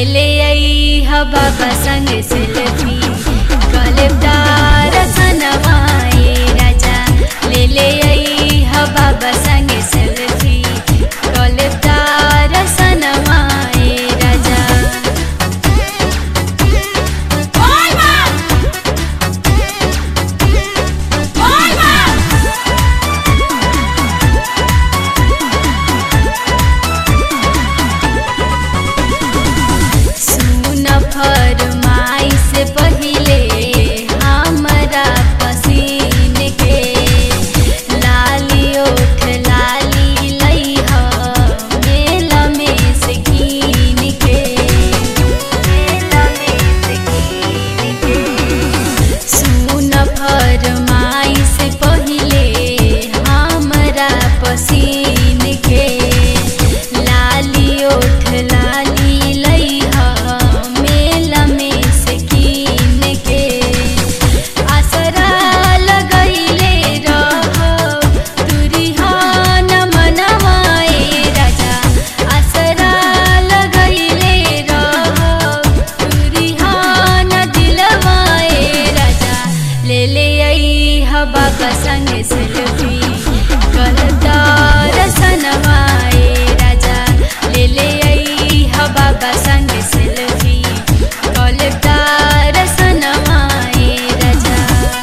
ले आई ह बाबा संग सेल्फी कलेदार सनवाए राजा ले ले आई ह बाबा संग सेल्फी कलेदार सनवाए राजा सुन फरमाई से पहिले हमरा पसीन के लाली ओठ लाली लइह मेल में से कीन के मेल में से कीन के सुन फरमाई से पहिले हमरा पसीन के लाली ओठ लाली लइह मेल में से कीन के आसरा लगैले रह तुरिहान मनवाए राजा आसरा लगैले रह तुरिहान दिलवाए राजा ले ले आई ह बाबा संग सेल्फी कलदार सनवाए राजा ले ले आई ह बाबा संग सेल्फी कलदार सनवाए राजा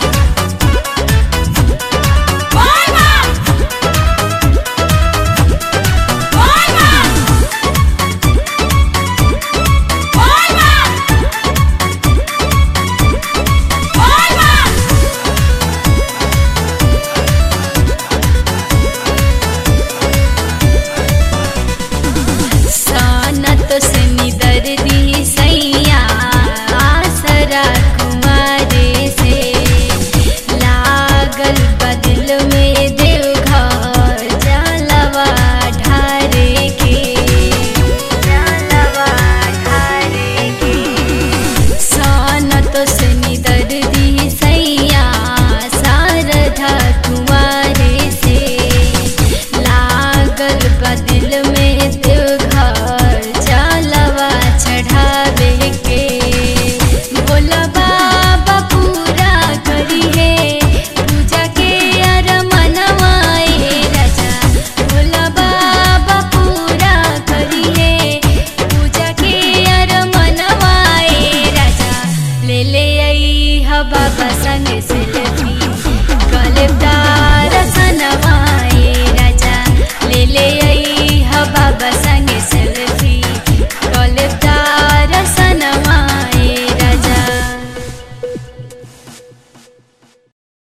सानत से निदर दी सैया आसरा कुमारे से लागल बदल में देवघर जलवा ढारे के जलवा ढारे के सानत से निदर दी सैया शारदा कुमारे से लागल बदल में देवघर जलवा चढ़ावे के बोला बाबा पूरा करी है पूजा के अर मनवाए राजा बोला बाबा पूरा करी है पूजा के अर मनवाए राजा ले ले आई ह बाबा संग सेल्फी कले